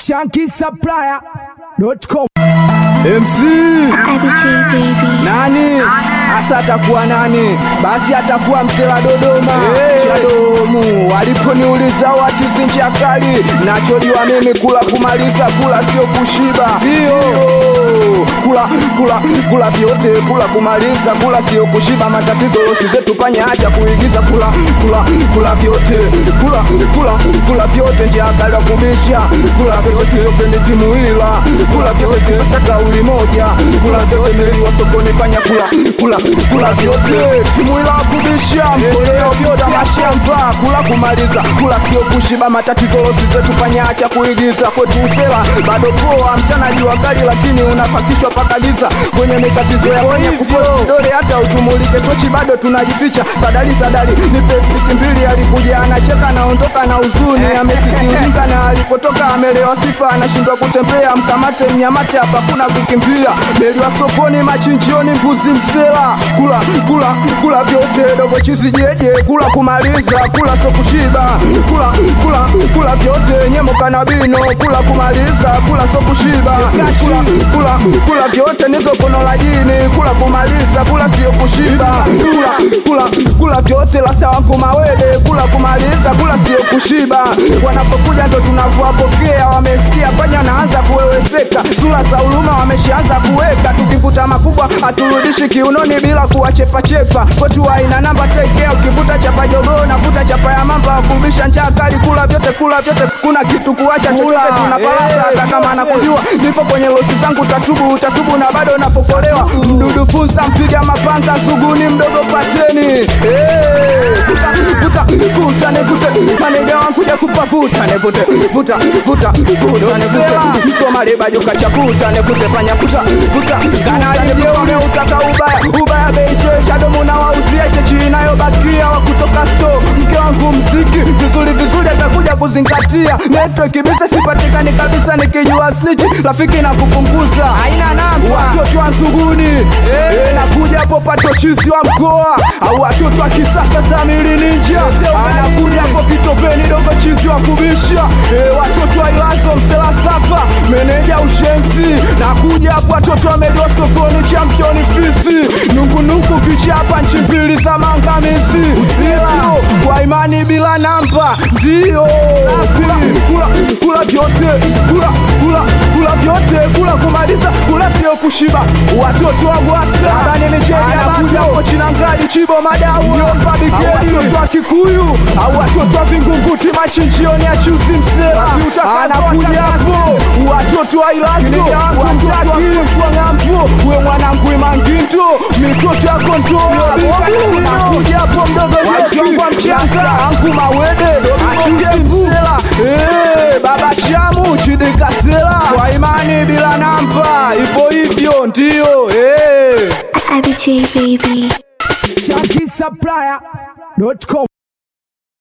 shankisupplier.com MC IBJ baby. nani hasa atakuwa nani? Basi atakuwa msela Dodoma Chadomu. Waliponiuliza watizi ncha kali, nachojua mimi kula kumaliza, kula sio kushiba. Ndio kula kula kula vyote, kula kumaliza, kula sio kushiba. Matatizo losi zetu panya, acha kuigiza, kula kula kula vyote, kula kula kula vyote, njia kali ya kubisha, kula vyote, tupende timu ila kula vyote, sasa kauli moja, kula vyote, miliwa sokoni panya, kula kula kula vyote, timu ila kubisha, mkoleo vyote, mashamba, kula kumaliza, kula sio kushiba. Matatizo losi zetu panya, acha kuigiza, kwetu usela bado poa, mchana jua kali, lakini unafakishwa paka giza kwenye mikatizo ya kwenye kufosi kidole, hata utumulike tochi bado tunajificha. Sadali sadali ni pestiki mbili, alikuja anacheka naondoka na huzuni, amesisiulika na alipotoka amelewa sifa, anashindwa kutembea, mkamate mnyamate, hapa kuna kukimbia. Meliwa sokoni, machinjioni, mbuzi msela, kula kula kula vyote, dogo chizi jeje, kula kumaliza, kula so kushiba, kula kula kula vyote, nyemo kanabino, kula kumaliza, kula so kushiba, kula kula kula vyote, nizo kono la jini, kula kumaliza, kula sio kushiba, kula kula kula vyote, lasa wangu mawele, kula kumaliza, kula sio kushiba. Wanapokuja ndo tunavyowapokea, wamesikia panya naanza kuweweseka, sura za huruma wameshaanza kuweka, tukivuta makubwa haturudishi kiunoni bila kuwachepachepa, kwetu aina namba tekea, ukivuta chapa jogoo navuta chapa ya mamba, wakumbisha njaa kali, kula vyote, kula vyote, kuna kitu kuacha chochote, tunapalasa hata kama anakujua nipo kwenye losi zangu, tatubu tatubu na bado napokolewa, mdudu funza mpiga mapanga suguni mdogo pateni Eh, vuta vuta vuta nivute manega wangu kuja kupa vuta nivute vuta vuta vuta nivute msomali bajo kachafuta nivute panya vuta vuta kanali jeone utaka ubaya ubaya beiche chadomu na wauzie chechi inayobakia wa kutoka store mke wangu mziki vizuri vizuri atakuja kuzingatia network bisa sipatikani kabisa nikijua snitch rafiki na kupunguza haina namba watoto wa nzuguni eh, nakuja hapo pato chizi wa mkoa au watoto wa kisasa Samiri Ninja anakuja hapo kitopeni dogo chizi wa kubisha eh, watoto wa Ilazo msela safa meneja ushenzi nakuja hapo watoto wa Medio sokoni championi fisi nungunungu kichapa nchi mbili za mangamizi usila kwa imani bila namba ndio kula kula kula vyote kula kula kula vyote kula kumaliza kula sio kushiba watoto wa gwasa ndani micheni anakuja hapo chinangali chibo madau yomba bigeli watoto wa kikuyu au watoto wa vingunguti machinjioni ya chuzi msela anakuja hapo watoto wa ilazo watoto wa ng'ambo we mwanangu imangindo mitoto ya kontoa anakuja hapo mdogo jeki angu mawede achuzi msela Eh, baba chamu chidikasela kwa imani bila namba ipo hivyo ndio eh. IBJ baby. shankisupplier.com